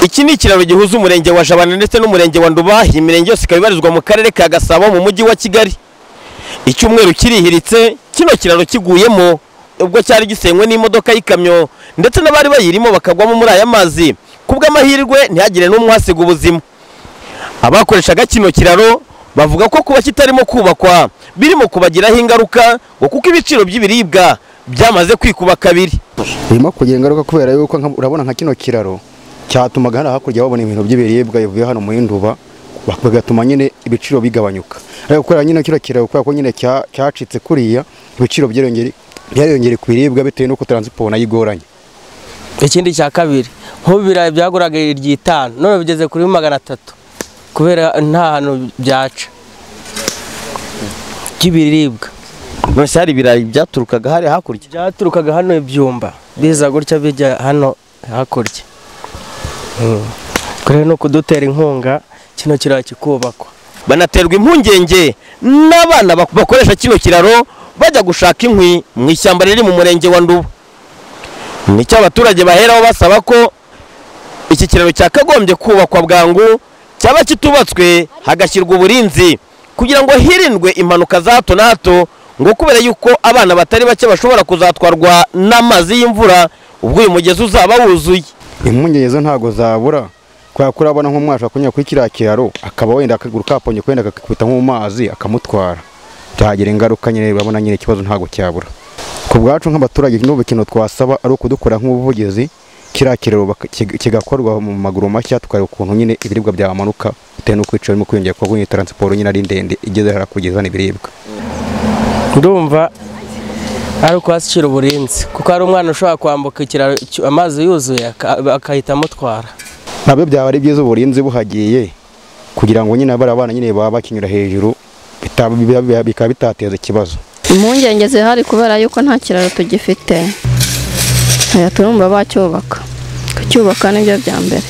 Iki ni ikiraro gihuza umurenge wa Jabana ndetse n'umurenge wa Nduba, iyi mirenge yose ikaba ibarizwa mu karere ka Gasabo mu mujyi wa Kigali. Icyumweru kirihiritse, kino kiraro kiguyemo ubwo cyari gisenywe n'imodoka y'ikamyo ndetse n'abari bayirimo bakagwamo muri aya mazi. Kubw'amahirwe ntihagire n'umwe uhasiga ubuzima. Abakoreshaga kino kiraro bavuga ko kuba kitarimo kubakwa birimo kubagiraho ingaruka ngo kuko ibiciro by'ibiribwa byamaze kwikuba kabiri. birimo kugira ingaruka kubera yuko nka- urabona nka kino kiraro cyatumaga hano hakurya babona ibintu by'ibiribwa bivuye hano mu Nduba bak- bigatuma nyine ibiciro bigabanyuka ariko kubera nyine kino kiraro kubera ko nyine cya- cyacitse kuriya ibiciro byariyongere- byariyongereye ku biribwa bitewe n'uko taransiporo nayo igoranye ikindi cya kabiri nk'ubu ibirayi byaguraga iry'itanu none bigeze kuri magana atatu kubera nta hantu byaca by'ibiribwa None se hari ibirayi byaturukaga hari hakurya. byaturukaga hano ibyumba biza gutya bijya hano hakurya Mm. kuri no kudutera inkunga kino kiraro kikubakwa banaterwa impungenge n'abana bak- bakoresha kino kiraro bajya gushaka inkwi mu ishyamba riri mu murenge wa Nduba. Nicyo abaturage baheraho basaba ko iki kiraro cyakagombye kubakwa bwangu cyaba kitubatswe hagashyirwa uburinzi kugira ngo hirindwe impanuka za hato na hato ngo kubera yuko abana batari bake bashobora kuzatwarwa n'amazi y'imvura ubwo uyu mugezi uzaba wuzuye. impungenge zo ntago zabura kubera ko urabona nk'umwana ashobora kunyura kuri kiriya kiraro akaba wenda akaguru kaponye wenda kakikubita nko mu mazi akamutwara byagira ingaruka nyine urabona nyine ikibazo ntago cyabura ku bwacu nk'abaturage n'ubu ikintu twasaba ari ukudukora nk'ubuvugizi kiriya kiraro baka- kiga- kigakorwa mu maguru mashya tukareba ukuntu nyine ibiribwa byamanuka bitewe n'uko ibiciro birimo kwiyongera kuko nyine taransiporo nyine ari ndende igeze hariya kugeza hano ibiribwa ndumva ari ukwashyira uburinzi kuko hari umwana ushobora kwambuka ikiraro cy- amazi yuzuye aka- agahita amutwara nabyo byaba ari byiza uburinzi buhagiye kugira ngo nyine bariya bana nyine baba bakinyura hejuru bitaba- biba- biba- bikaba bitateza ikibazo impungenge zihari kubera yuko nta kiraro tugifite Eh, turumva bacyubaka kucyubaka nibyo bya mbere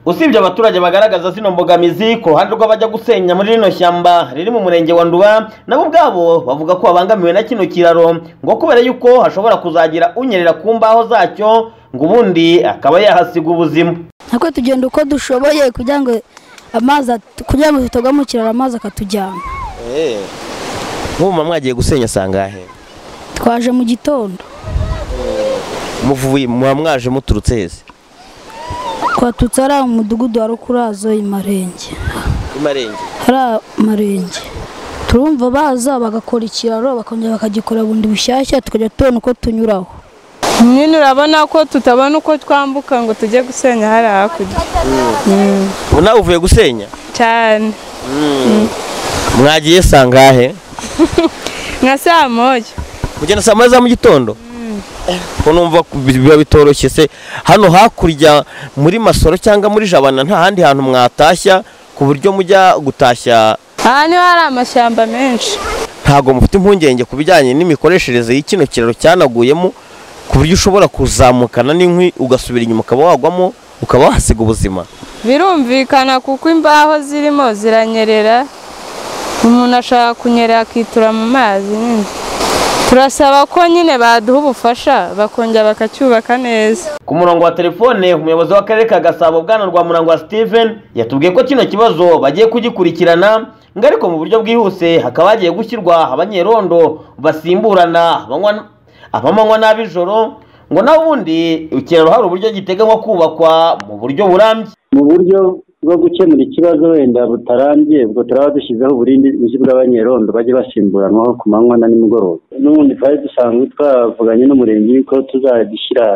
usibye abaturage bagaragaza zino mbogamizi ku ruhande rw'abajya gusenya muri rino shyamba riri mu murenge wa nduba nabo ubwabo bavuga ko babangamiwe na kino kiraro ngo kubera yuko hashobora kuzagira unyerera ku mbaho zacyo ngo ubundi akaba yahasiga ubuzima nako tugenda uko dushoboye kugira ngo amazi at- kugira ngo tutagwa mu kiraro amazi akatujyana nk'ubu mwagiye gusenya sangahe twaje mu gitondo muvuye muba mwaje muturutse heza twatutse ari mu mudugudu wa rukurazo imarenge imarenge ari amarenge turumva baza bagakora ikiraro bakongera bakagikora bundi bushyashya tukajya tubona uko tunyuraho nyine urabona ko tutabona uko twambuka ngo tujye gusenya hariya hakurya ubu nawe uvuye gusenya cyane mwagiye sangahe nka saa moya mugenda saa moya za mu gitondo ko numva ku- biba bitoroshye se hano hakurya muri masoro cyangwa muri jabana nta handi hantu mwatashya ku buryo mujya gutashya aha niho hari amashyamba menshi ntago mufite impungenge ku bijyanye n'imikoreshereze y'ikino kiraro cyanaguyemo ku buryo ushobora kuzamukana n'inkwi ugasubira inyuma ukaba wagwamo ukaba wahasiga ubuzima birumvikana kuko imbaho zirimo ziranyerera umuntu ashaka kunyerera akitura mu mazi nyine turasaba ko nyine baduha ubufasha bakongera bakacyubaka neza ku murongo wa telefone umuyobozi w'akarere ka gasabo bwana rwamurangwa steven yatubwiye ko kino kibazo bagiye kugikurikirana ngo ariko mu buryo bwihuse hakaba hagiye gushyirwa abanyerondo basimburana abanywa- abamanywa n'ab'ijoro ngo n'ubundi ikiraro hari uburyo giteganywa kubakwa mu buryo burambye mu buryo bwo gukemura ikibazo wenda butarambye ubwo turaba dushyizeho uburindi nzi bw'abanyerondo bajye basimburanwaho ku manywa na nimugoroba n'ubundi twari dusanzwe twavuganye n'umurenge ko tuzadushyira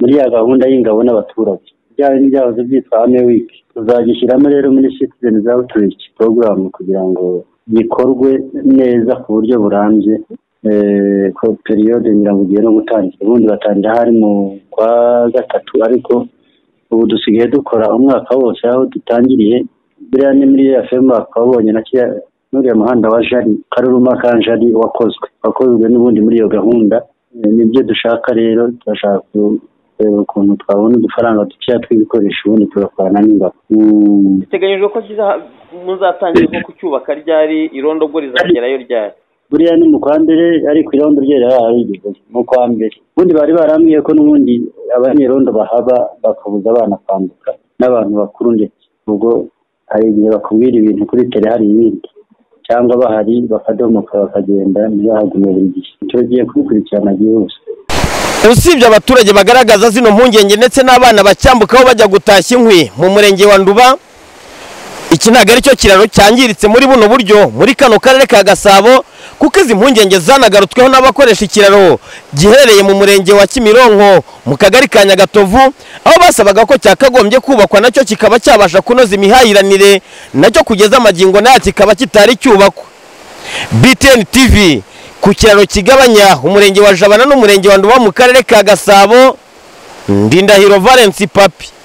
muri ya gahunda y'ingabo n'abaturage byaba n'ibyahoze byitwa hame wiki tuzagishyiramo rero muri citizens outreach program kugira ngo bikorwe neza ku buryo burambye eh, ko periyode nyirango ugiye no gutangira ubundi batangira hari mu kwa gatatu ariko ubu dusigaye dukora umwaka wose aho dutangiriye buriya ni muri ya fema twabonye na kiriya n'uriya muhanda wa jari karuruma ka jari wakozwe wakozwe n'ubundi muri iyo gahunda Eh, nibyo dushaka rero turashaka ku- kureba ukuntu twabona udufaranga dukeya tw'ibikoresho ubundi tugakorana n'ingabo Mm. biteganyijwe ko muzatangira ko kucyubaka ryari irondo ubwo rizagerayo ryari buriya ni mu kwa mbere ariko irondo ryera harigeze mu kwa mbere ubundi bari barambwiye ko n'ubundi abanyerondo bahaba bakabuza abana kwambuka n'abantu bakuru ndetse ubwo hari igihe bakubwira ibintu kuri tele hari ibindi cyangwa bahari bakadomoka bakagenda ntibahagume buri gihe icyo ugiye kubikurikirana byihuse usibye abaturage bagaragaza zino mpungenge ndetse n'abana bacyambukaho bajya gutashya inkwi mu murenge wa nduba iki ntabwo ari cyo kiraro cyangiritse muri buno buryo muri kano karere ka gasabo kuko izi mpungenge zanagarutsweho n'abakoresha ikiraro giherereye mu murenge wa kimironko mu kagari ka nyagatovu aho basabaga ko cyakagombye kubakwa nacyo kikaba cyabasha kunoza imihahiranire nacyo kugeza amagingo nayo kikaba kitari cyubakwa btn tv ku kiraro kigabanya umurenge wa jabana n'umurenge wa nduba mu karere ka gasabo ndindahiro valence papi